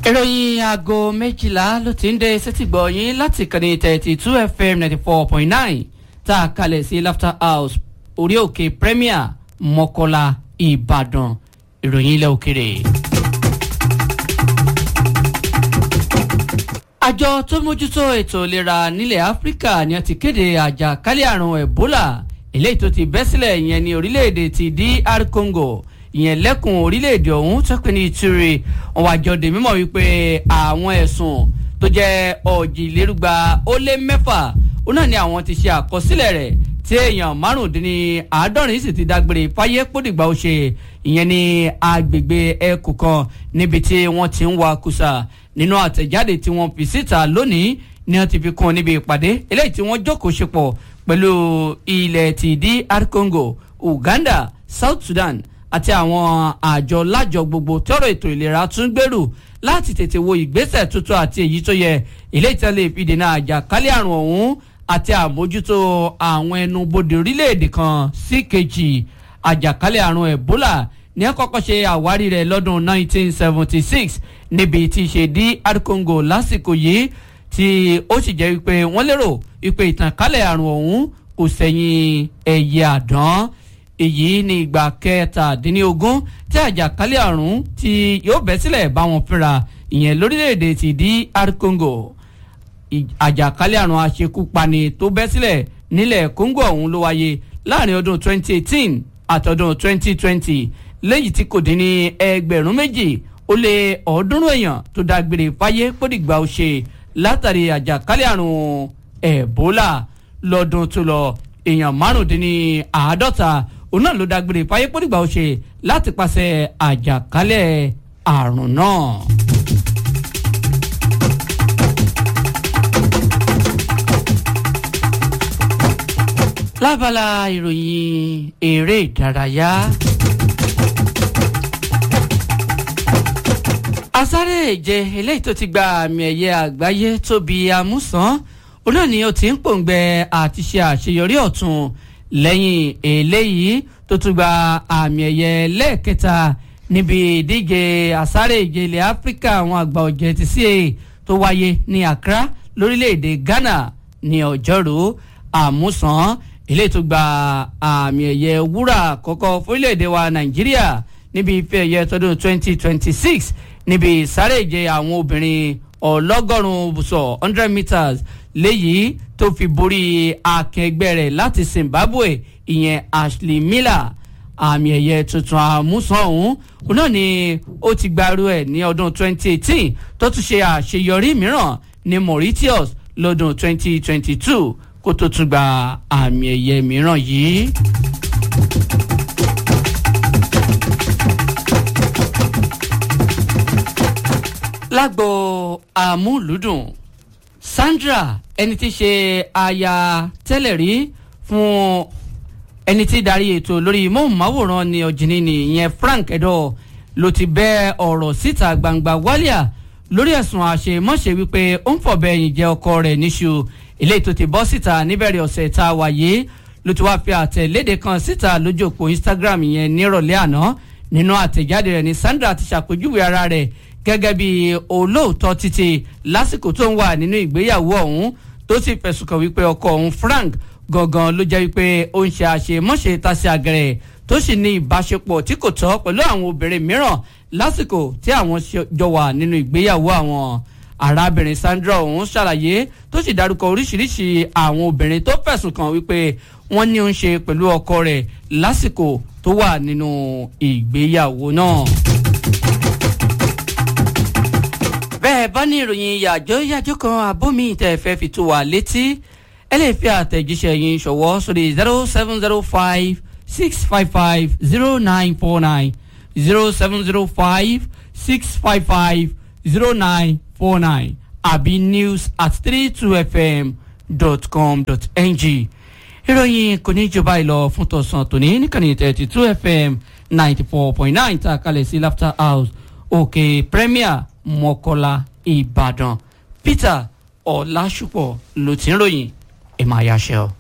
ìròyìn aago méjìlá ló ti ń dé sétìgbọ̀ yín láti kànnì thirty two fm ninety four point nine tá a kalẹ̀ sí laughter house orí òkè premier mọ́kọ́lá ìbàdàn ìròyìn ilẹ̀ òkèrè. àjọ tó mójútó ètò ìlera nílẹ̀ áfíríkà ni a ti kéde àjàkálẹ̀ àrùn ebola eléyìí tó ti bẹ́ sílẹ̀ ìyẹn ní orílẹ̀-èdè ti dr congo ìyẹn lẹ́kùn orílẹ̀-èdè ọ̀hún tó pé ní ìtúre wọn wá jọ dè mímọ̀ wípé àwọn ẹ̀sùn tó jẹ́ ọ̀jìlérúgba ó lé mẹ́fà ó náà ni àwọn ti ṣe àkọsílẹ̀ rẹ̀ tí èèyàn márùndínláàádọ́rin sì ti dágbére fáyé pódìgbà ó ṣe ìyẹn ní agbègbè ẹkùn kan níbi tí wọ́n ti ń wa kùsà nínú àtẹ̀jáde tí wọ́n fi síta lónìí ni wọ́n ti fi kún un níbi ìpàdé eléyìí tí wọ́n jókòó ṣe pọ̀ pẹ̀lú ilẹ̀ ti dr congo uganda south sudan àti àwọn àjọ lájọ gbogbo tọrọ ètò ìlera tún gbèrú láti tètè wo ìgbésẹ̀ tuntun àti èyí tó yẹ ilé ìtẹ́lẹ̀ ìfìdènà àjàkálẹ̀ àrùn ọ̀hún àti àmójútó àwọn ẹnubodè orílẹ̀-èdè kan sí kejì àjàkálẹ̀ àrùn ebola ní àkọ́kọ́ ṣe àwárí rẹ̀ lọ́dún 1976 níbi tí ṣe dr congo lásìkò yìí tí ó sì jẹ́ wípé wọ́n lérò wípé ìtànkálẹ̀ àrùn ọ̀hún kò sẹ́yìn ẹ̀yẹ àdán èyí ní ìgbà kẹtàdínlógún tí àjàkálẹ̀ àrùn tí yóò bẹ́ sílẹ̀ bá wọn fínra ìyẹn lórílẹ̀‐èdè ti dr congo àjàkálẹ̀ àrùn àṣekúpani tó bẹ́ sílẹ̀ nílẹ̀ congo ọ̀hún ló wáyé láàrin ọdún 2018 àtọdún 2020 lẹ́yìn tí kò dín ní ẹgbẹ̀rún méjì ó lé ọ̀ọ́dúnrún èèyàn tó dágbére fáyé pódìgbà ó ṣe látàrí àjàkálẹ̀ àrùn ebola lọ́dún tó lọ èèyàn márùndínláàádọ́ta òun náà ló dágbére fáyé pódìgbà ó ṣe láti pàṣẹ àjàkálẹ̀ àrùn náà. lábala ìròyìn eré ìdárayá. asáré ìje eléyìí tó ti gba àmì ẹ̀yẹ àgbáyé tóbi amúsàn òun náà ni ó ti ń pòǹgbẹ àti ṣe àṣeyọrí ọ̀tún lẹ́yìn eléyìí tó tún gba àmì ẹ̀yẹ lẹ́ẹ̀kẹta níbi ìdíje asáré ìje ilẹ̀ áfíríkà àwọn àgbà ọ̀jẹ̀ ti ca tó wáyé ní accra lórílẹ̀‐èdè ghana ní ọjọ́rú àmúsàn ilé tó gba àmì ẹ̀yẹ wúrà àkọ́kọ́ fórílẹ̀‐èdè wa nàìjíríà níbi ife ẹ̀yẹ tọdún 2026 níbi ìsáré ìje àwọn obìnrin ọlọ́gọ́rùn-ún bùsọ̀ 100 meters léyìí tó fi borí akẹgbẹ́ rẹ̀ láti zimbabwe ìyẹn ashley miller àmì ẹ̀yẹ tuntun àmúsàn ọ̀hún òun náà ni ó ti gbarú ẹ̀ ní ọdún 2018 tó tún ṣe àṣeyọrí mìíràn ní mauritius lọ́dún 2022 kó tó tún gba àmì ẹ̀yẹ mìíràn yìí. lágbo àmúlùdùn sandra ẹni tí ṣe aya tẹ́lẹ̀ rí fún ẹni tí darí ètò lórí móhùnmáwòrán ni ọ̀jìnì ni ìyẹn frank ẹ̀dọ́ ló ti bẹ́ ọ̀rọ̀ síta gbangba wálíà lórí ẹ̀sùn àṣemọ́ṣe wípé ó ń fọ̀bẹ ẹ̀yìn jẹ ọkọ rẹ̀ níṣu eléyìí tó ti bọ́ síta níbẹ̀rẹ̀ ọ̀sẹ̀ tá a wà yìí ló ti wá fi àtẹ̀léde kan síta lójú òpó instagram yẹn nírọ̀lẹ́ àná nínú àtẹ̀jáde rẹ̀ ní sandra ti ṣàpèjúwe ara rẹ̀ gẹ́gẹ́ bí olóòótọ́ títí lásìkò tó ń wà nínú ìgbéyàwó ọ̀hún tó sì fẹ̀sùn kàn wípé ọkọ òun frank gangan ló jẹ́ wípé ó ń ṣe àṣemọ́ṣe tàṣe àgẹ̀rẹ̀ tó sì ní ìbáṣepọ̀ tí kò tọ́ pẹ̀lú àwọn obìnrin mìíràn lásìkò tí àwọn jọ wà nínú ìgbéyàwó àwọn arábìnrin sandra ọ̀hún ṣàlàyé tó sì dárúkọ oríṣiríṣi àwọn obìnrin tó fẹ̀sùn kàn wípé wọ́n ní ó ń ṣe pẹ̀lú ọkọ rẹ̀ lásìkò tó wà nínú ìgbéyàwó náà. bẹ́ẹ̀ bá ní ìròyìn yàjọ́ yàjọ́ kan abómi tẹ̀ fẹ́ fi tó wà létí ẹ lè fi àtẹ̀jíṣẹ́ yín ṣọwọ́ sórí zero seven zero five six five five zero nine four nine zero seven zero five six five five zero nine four nine àbí news at three two fm dot com dot ng ìròyìn kò ní jọba ìlọ fún tọ̀sán tòní níkànnì thirty two fm ninety four point nine tá a kalẹ̀ sí laughter house òkè premier mọ́kọ́lá ìbàdàn peter ọ̀làṣùpọ̀ ló ti ń ròyìn ẹ̀ máa yáṣẹ́ ọ.